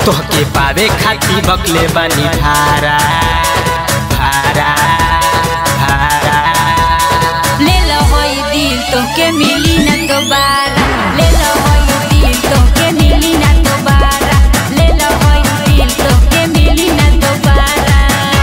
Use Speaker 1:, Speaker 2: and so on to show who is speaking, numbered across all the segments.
Speaker 1: तोहके पावे खाती बकले बानी भारा भारा भारा
Speaker 2: ले लो होई दिल तोके मिली ना दोबारा ले लो होई दिल तोके मिली ना दोबारा ले लो होई दिल तोके मिली ना दोबारा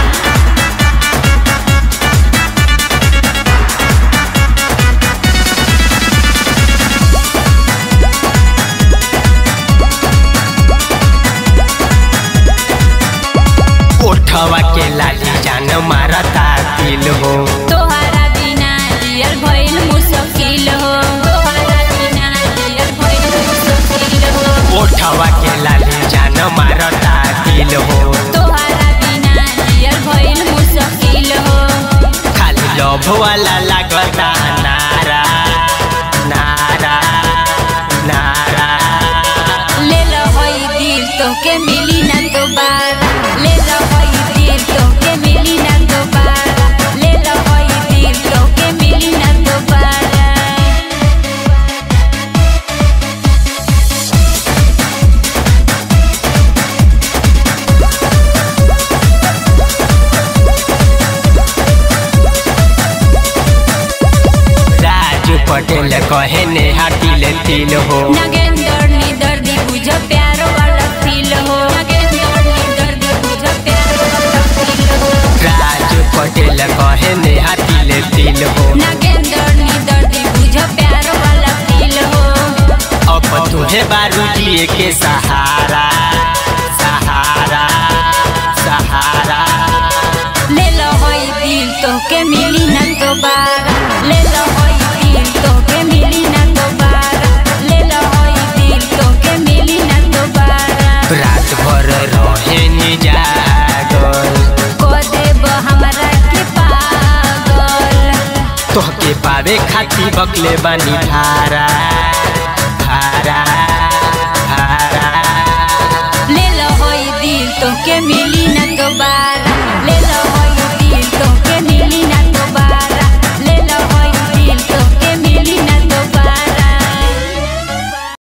Speaker 1: ओठवा के लाली जान मारता दिल हो
Speaker 2: तोहरा बिना जियल भइल मुश्किल हो तोहरा बिना जियल भइल मुश्किल हो
Speaker 1: ओठवा के लाली जान मारता दिल हो
Speaker 2: तोहरा बिना जियल भइल मुश्किल हो
Speaker 1: खाली लव वाला लागता नारा नारा नारा
Speaker 2: ले लो होई दिल तोके मिली ना दोबारा ले लो होई दिल तोके मिली ना दोबारा ले लो होई दिल तोके मिली ना दोबारा
Speaker 1: राजू पटेल कहे ने हाटिल तिल हो
Speaker 2: नगेंदर नी दर्दी बुझ प्यार वाला फील हो नगेंदर नी दर्दी बुझ प्यार वाला फील हो
Speaker 1: राजू पटेल कहे ने हाटिल तिल हो
Speaker 2: नगेंदर नी दर्दी बुझ प्यार वाला फील हो
Speaker 1: अब तुहे बारू जिए के सहारा सहारा सहारा
Speaker 2: ले लो होई दिल तोके मिली ना दोबारा ले लो होई दिल तोके मिली ना दोबारा ले लो होई दिल तोके मिली ना दोबारा
Speaker 1: रात भर रहे नि जागल
Speaker 2: को देब हमरा के पागल
Speaker 1: तोहके पावे खाती बकले बानी भारा भारा